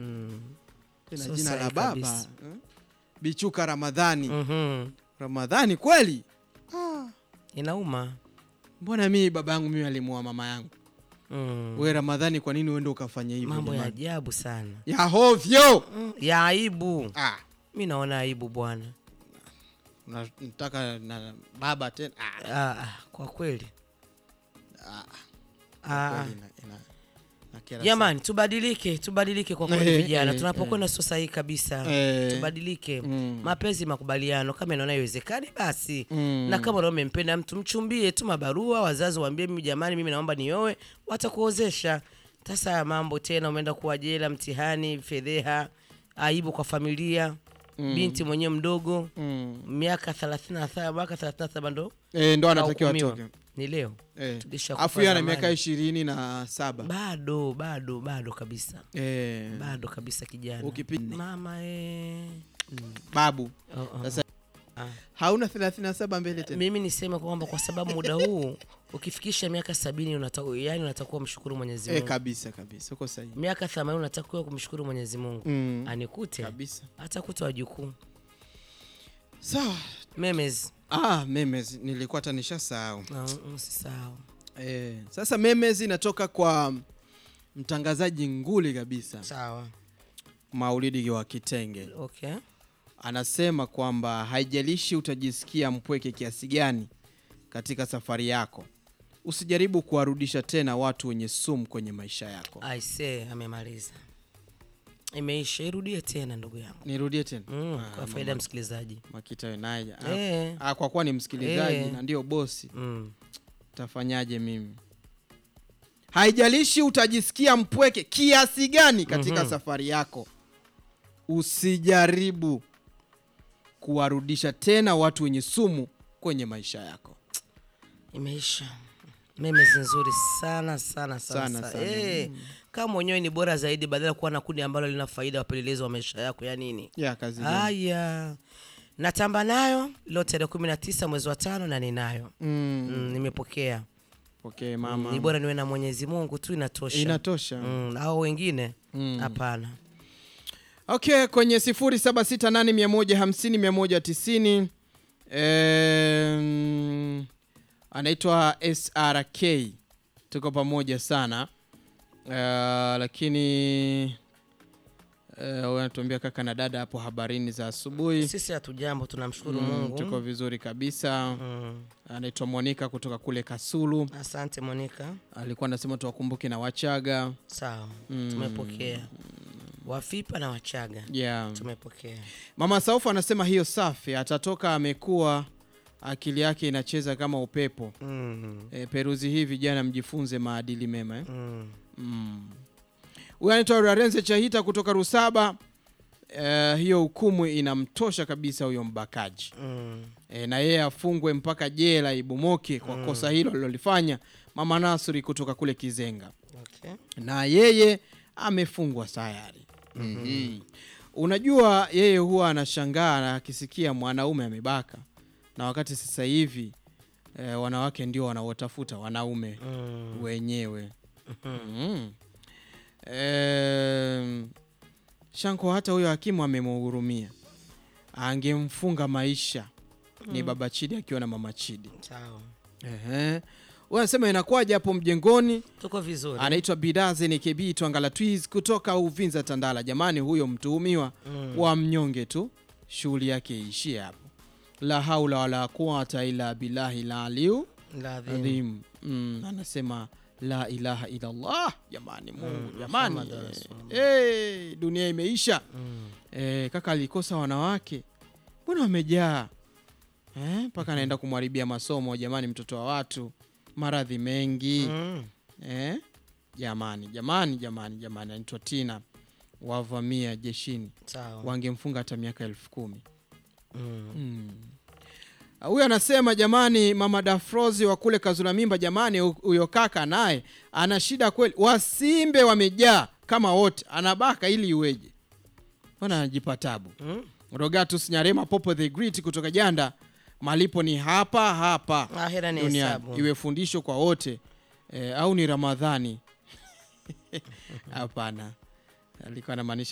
Mm. tena Sio jina la sahihi baba kabisa. eh? Bichuka Ramadhani. Mhm. Ramadhani kweli? Inauma. Mbona mimi baba yangu mimi alimuoa mama yangu? Mm. We Ramadhani, kwa nini uende ukafanya hivyo? Mambo ya jamani? ajabu sana. ya hovyo. Mm. Ya aibu. Ah, Mi naona aibu bwana. una- nataka na baba tena. Ah, Ah, ah, kwa kweli. ah, Ah, ah. kweli ina- ina- nakera Jamani, tubadilike, tubadilike kwa kweli Eh, vijana. eh, Tunapokwenda sio sahihi kabisa. Eh. Tubadilike. Mm. Mapenzi, makubaliano, kama inaona iwezekani basi. Mm. Na kama unaona umempenda mtu, mchumbie, tuma barua, wazazi waambie, mimi jamani, mimi naomba nioe, watakuozesha. Sasa haya mambo tena, umeenda kuwa jela, mtihani, fedheha, aibu kwa familia. Binti mwenyewe mdogo, Mm. miaka 37, mwaka 37 ndo Eh, ndo anatakiwa kahukumiwa. atoke. Ni leo. Eh. Tulishakufa Afu yeye ana zamani. miaka ishirini na saba. Bado, bado, bado kabisa. Eh, bado kabisa kijana Ukipi- mama eh. babu oh, oh. Sasa- Ah. hauna 37 mbele tena. mimi niseme kwamba kwa sababu muda huu ukifikisha miaka sabini unatakiwa yani unatakiwa mshukuru mwenyezi Eh, mungu kabisa kabisa, uko sahihi. miaka themanini unatakiwa kumshukuru mwenyezi mungu Mm. anikute Kabisa. atakuta wajukuu Sawa. memes Ah, memes nilikuwa hata nishasahau. Na, mm, usisahau Eh, sasa memes inatoka kwa mtangazaji nguli kabisa sawa Maulidi wa Kitenge. okay Anasema kwamba haijalishi utajisikia mpweke kiasi gani katika safari yako, usijaribu kuwarudisha tena watu wenye sumu kwenye maisha yako. aise amemaliza imeisha irudie tena ndugu yangu Nirudie tena mm, Ah, kwa faida ya msikilizaji Makita Wenaja. Ah, Eh. ah, kwa kuwa ni msikilizaji Eh. na ndio bosi, mm. tafanyaje mimi? Haijalishi utajisikia mpweke kiasi gani katika Mhm. safari yako, usijaribu kuwarudisha tena watu wenye sumu kwenye maisha yako. imeisha memes nzuri sana sana sana, Sana, sana. sana. Eh, kama mwenyewe ni bora zaidi badala ya kuwa na kundi ambalo lina faida wapelelezi wa maisha yako ya nini Ya kazi gani? haya natamba nayo leo tarehe kumi na tisa mwezi wa tano na ninayo Mm, mm, nimepokea okay, ni mama. bora niwe na mwenyezi mungu tu inatosha Inatosha. mm, au wengine Mm. hapana Okay, kwenye 0768150190 em, anaitwa SRK, tuko pamoja sana uh, lakini uh, wanatuambia kaka na dada hapo habarini za asubuhi. sisi hatujambo tunamshukuru Mm, mungu tuko vizuri kabisa. mm. Anaitwa Monica kutoka kule Kasulu, asante monika alikuwa anasema tuwakumbuke na Wachaga. sawa Mm. tumepokea wafipa na wachaga Yeah. tumepokea Mama Saufu anasema hiyo safi, atatoka amekuwa akili yake inacheza kama upepo. mm. E, peruzi hii vijana mjifunze maadili mema eh? Mm. mm. Huyu anaitwa Rarenze Chahita kutoka Rusaba. E, hiyo hukumu inamtosha kabisa huyo mbakaji Mm. e, na yeye afungwe mpaka jela ibomoke kwa kosa hilo alilolifanya. Mama Nasri kutoka kule Kizenga Okay. na yeye amefungwa tayari. Mhm. Unajua, yeye huwa anashangaa na akisikia mwanaume amebaka, na wakati sasa hivi eh, wanawake ndio wanaotafuta wanaume Mm. wenyewe. Mhm. Em, Shanko, hata huyo hakimu amemhurumia, angemfunga maisha. Ni baba Chidi akiwa na mama Chidi. Sawa. Ehe. Wanasema inakuwaje hapo mjengoni? Tuko vizuri. anaitwa Bidaze NKB Twangala Twiz kutoka Uvinza Tandala. Jamani, huyo mtuhumiwa Mm. wa mnyonge tu, shughuli yake iishie hapo. La haula wala quwata illa billahi la aliu Ladhim. adhim. Mm, anasema la ilaha illallah. Jamani, Mungu Mm, jamani, Muhammad eh, Rasulullah. eh, dunia imeisha. Mm. Eh, kaka alikosa wanawake, mbona wamejaa Eh, mpaka anaenda kumharibia masomo. Jamani, mtoto wa watu, maradhi mengi Mm. Eh? Jamani, jamani, jamani, jamani, anaitwa Tina wavamia jeshini, Sawa. wangemfunga hata miaka elfu kumi. Mm. Mm. Ah, Huyu anasema jamani, mama Dafrozi wa kule Kazula Mimba, jamani, hu- huyo kaka naye ana shida kweli, wasimbe wamejaa kama wote, anabaka ili iweje? Mbona anajipa tabu? Mm. Rogatus Nyarema Popo the Great kutoka Janda, malipo ni hapa hapa Ahera ni duniani, hesabu. iwe fundisho kwa wote eh, au ni Ramadhani? Hapana, alikuwa anamaanisha